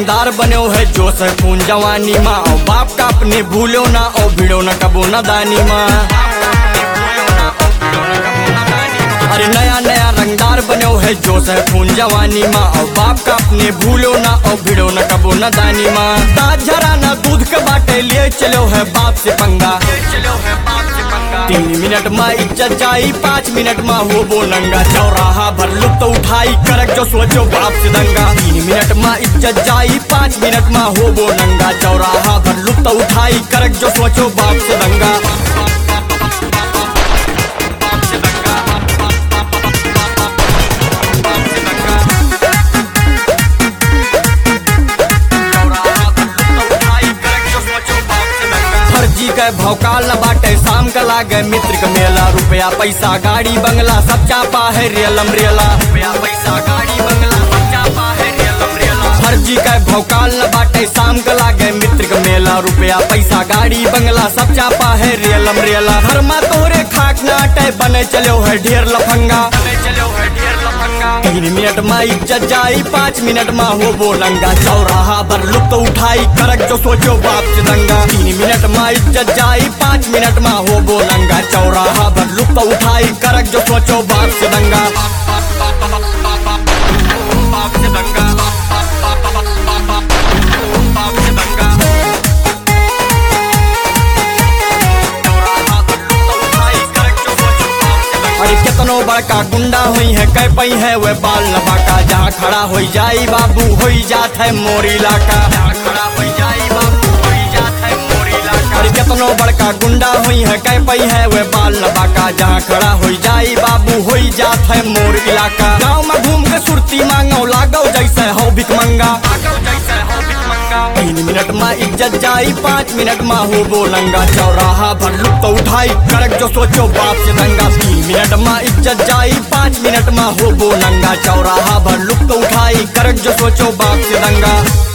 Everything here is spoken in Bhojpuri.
रंगदार बने है जो से खून जवानी माँ और बाप का अपने भूलो ना और भिड़ो न कबो न दानी माँ अरे नया नया रंगदार बने है जो से खून जवानी माँ और बाप का अपने भूलो ना और भिड़ो न कबो न दानी माँ दाँत झरा ना दूध के बाटे लिए चलो है बाप से पंगा चलो है बाप से पंगा तीन मिनट में इज्जत जाई पाँच मिनट में हो बो नंगा चौराहा भर लुप्त उठाई करक जो सोचो बाप से दंगा तीन मिनट में इज्जत जाई पाँच मिनट में हो बो नंगा चौराहा भर लुप्त उठाई करक जो सोचो बाप से दंगा बाप से दंगा बाप से दंगा फर्जी के भौकाल न बाटे शाम का लागे मित्र के मेला रुपया पैसा गाड़ी बंगला सब चापा है रियलम रेला रुपया पैसा गाड़ी बंगला सब चापा है रियलम रेला फर्जी के भौकाल न बाटे शाम का लागे मित्र के मेला रुपया पैसा गाड़ी बंगला सब चापा है रियलम रेला धर्मा तोरे खाक नाटे बने चलो है ढेर लफंगा बने चलो है ढेर लफंगा तीन मिनट में इज्जत जाई पाँच मिनट में हो बोलंगा चौराहा पर लुप्त उठाई करक जो सोचो बाप से दंगा तीन मिनट में इज्जत जाई पाँच मिनट में हो बोलंगा चौराहा पर लुप्त उठाई करक जो सोचो बाप से दंगा बाप से दंगा बाप से दंगा अरे कितनो बड़का गुंडा हुई है कह पई है वे बाल लबाका जहाँ खड़ा हो जाई बाबू हो जात है मोर इलाका जहाँ खड़ा हो जाई बाबू हो जात है मोर इलाका अरे कितनो बड़का गुंडा हुई है कह पई है वे बाल लबाका जहाँ खड़ा हो जाई बाबू हो जात है मोर इलाका गाँव में घूम के सुरती मांगो लागो जैसे हो भिक मंगा जैसे हो भिक मंगा तीन मिनट में इज्जत जाई पाँच मिनट में हो बोलंगा चौराहा भर लुप्त उठाई करक जो सोचो बाप से दंगा तीन मिनट में इज्जत जाई पाँच मिनट में हो बोलंगा चौराहा भर लुप्त उठाई करक जो सोचो बाप से दंगा